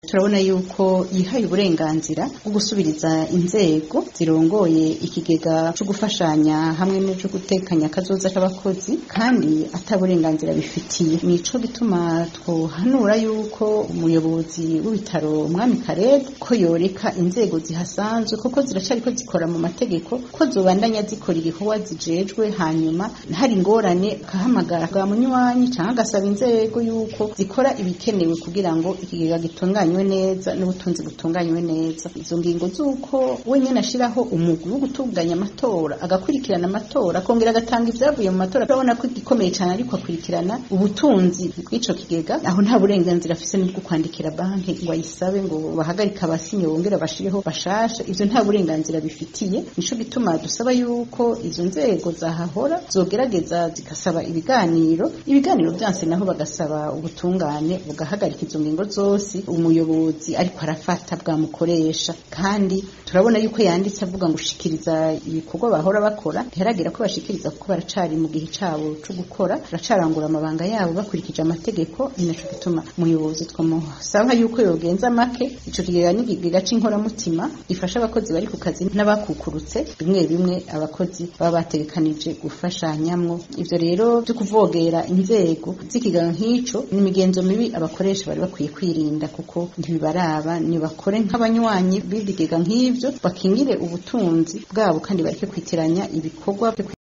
turabona yuko yihaye uburenganzira bwo gusubiriza inzego zirongoye ikigega cyo gufashanya hamwe n'icyo gutekanya akazoza k'abakozi kandi ata burenganzira bifitiye nico gituma twohanura yuko umuyobozi w'ibitaro umwami karede ko yoreka inzego zihasanzwe kuko ziracariko zikora mu mategeko ko zobandanya zikora igikorwa zijejwe hanyuma hari ingorane akahamagara bwa munywanyi cyangwa agasaba inzego yuko zikora ibikenewe kugira ngo ikigega gitunganywe neza n'ubutunzi butunganywe neza izo ngingo z'uko wenyine ashiraho umugwi wo gutunganya amatora agakurikirana amatora akongera agatanga ibyavuye mu matora urabona ko igikomeye cyane ariko akurikirana ubutunzi bw'ico kigega aho nta burenganzira afise n'ubwo kwandikira banki ngo ayisabe ngo bahagarike abasinye bongera bashireho bashasha ivyo nta burenganzira bifitiye nico gituma dusaba yuko izo nzego zahahora zogerageza zigasaba ibiganiro ibiganiro byanse naho bagasaba ubutungane bugahagarika izo ngingo zose umuyobozi ariko arafata bwamukoresha kandi turabona yuko yanditse avuga ngo ushikiriza ibikorwa bahora bakora ntiharagira ko bashikiriza kuko baracari mu gihe cabo co gukora baracarangura amabanga yabo bakurikije amategeko ni naco gituma umuyobozi twamusaba yuko yogenza make ico kigega n'ikigega c'inkoramutima gifasha abakozi bari ku kazi n'abakukurutse bimwe bimwe abakozi baba bategekanije gufashanyamwo ivyo rero vyo kuvogera inzego z'ikigega nk'ico ni imigenzo mibi abakoresha bari bakwiye kwirinda kuko ntibibaraba nibakore nk'abanywanyi b'ibigega nk'ivyo bakingire ubutunzi bwabo kandi bareke kwitiranya ibikorwa